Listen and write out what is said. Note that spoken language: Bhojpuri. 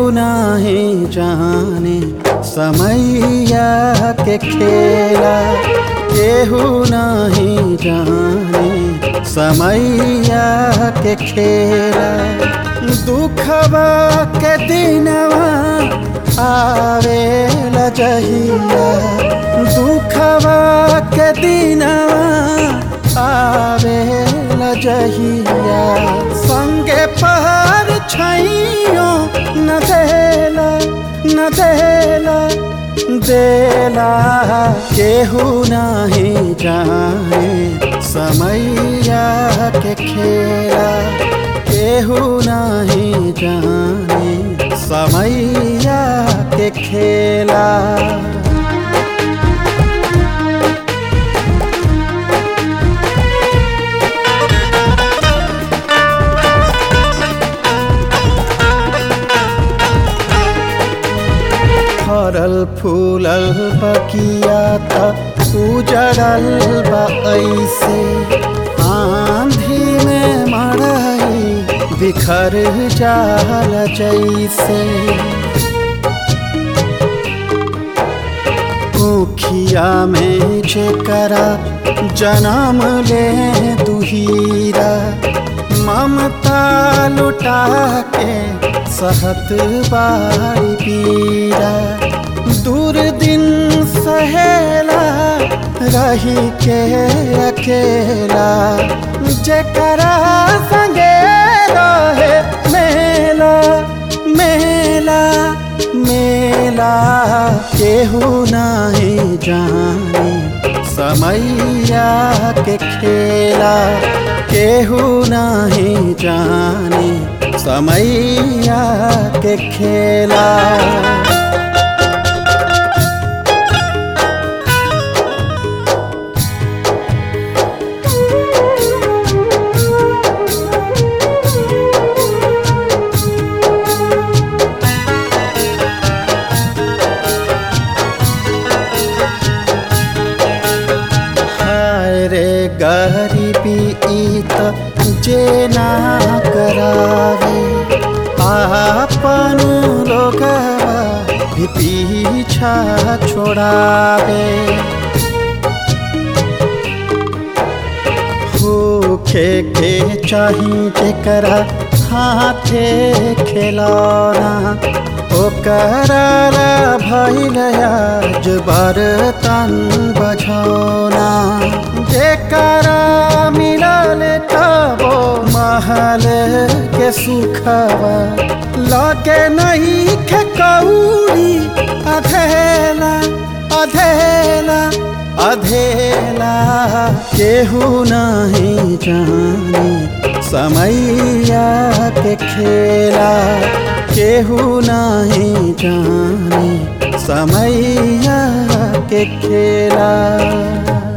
नहीं जाने समैया के खेला केहू नहीं जाने समैया के खेला दुखवा के दिनवा आवे जहिया दुखवा के दिनवा आवे जहिया संगे पहर छैयो न देला न देला देला केहू नहीं जाने समैया के खेला केहू नहीं जाने समैया के खेला फरल फूलल बकिया त उजड़ल बा ऐसे आंधी में मड़ई बिखर जाल जैसे ऊखिया में जेकरा जन्म ले दुहीरा ममता लुटा के सहत बारी पीरा दूर दिन सहेला रही के अकेला जेकरा संगे रहे मेला मेला मेला केहू नहीं जाने समैया के खेला केहू नहीं जाने समैया के खेला हाय रे गरीबी ई त जे ना करावे आपन लोगवा भी पीछा छोड़ावे होखे के चाही जेकरा हाथे खिलौना ओकरा भैल आज बर्तन बझौना जेकरा मिलल तबो महल के सुखवा लगे नहीं खे कौड़ी अधेला अधेला अधेला केहू नहीं जाने समैया के खेला केहू नहीं जाने समैया के खेला